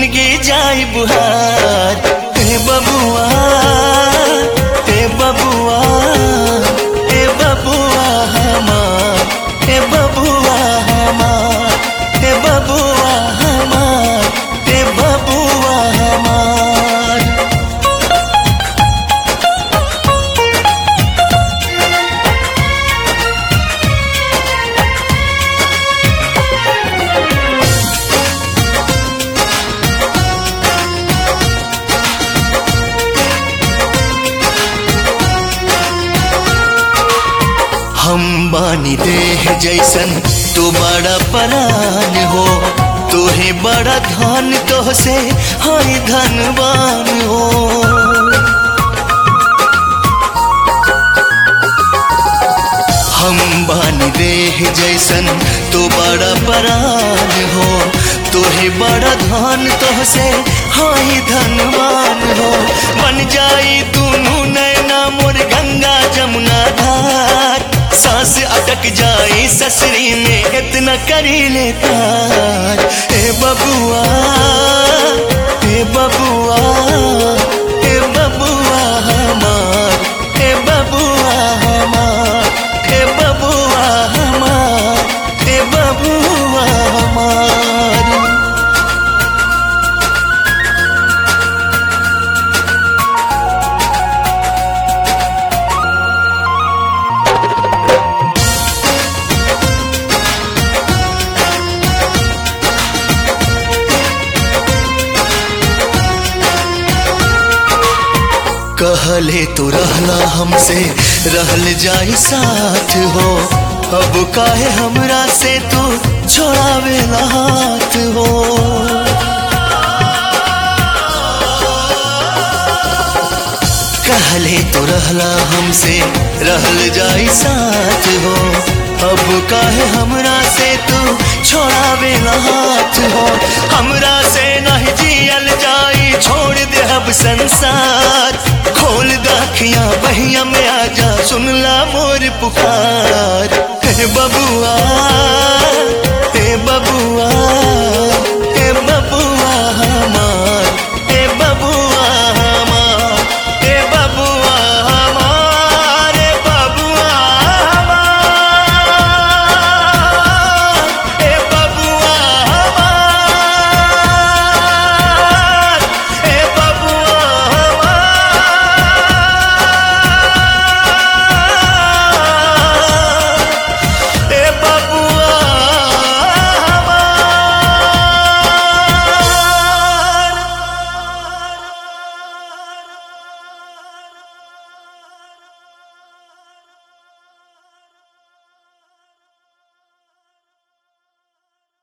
जिंदगी जाई बुहार हे बबुआ हे बबुआ हे बबुआ हमार हे बबुआ हमार हे बबुआ हमार हे बबुआ हमार हम बानी देह जैसन तू बड़ा परान हो तू ही बड़ा धन तो से हाय धनवान हो हम बानी देह जैसन तू बड़ा परान हो तू ही बड़ा धन तो से हाय धनवान हो बन जाई दोनों नैना मोर गंगा जमुना धार सांस अटक जाई ससरी में इतना करी ले प्यार हे बबुआ हे बबुआ हे बबुआ हमार हे बबुआ हमार हे बबुआ हमार हे बबुआ हमार कहले तो रहना हमसे रहल जाई साथ हो अब काहे हमरा से तू छोड़ावे हाथ हो कहले तो रहला हमसे रहल जाई साथ हो अब काहे हमरा से तू छोड़ावे हाथ हो हमरा से नहीं जियल जाई छोड़ दे अब संसार खोल दाखिया बहिया में आजा सुन ला मोर पुकार हे बबुआ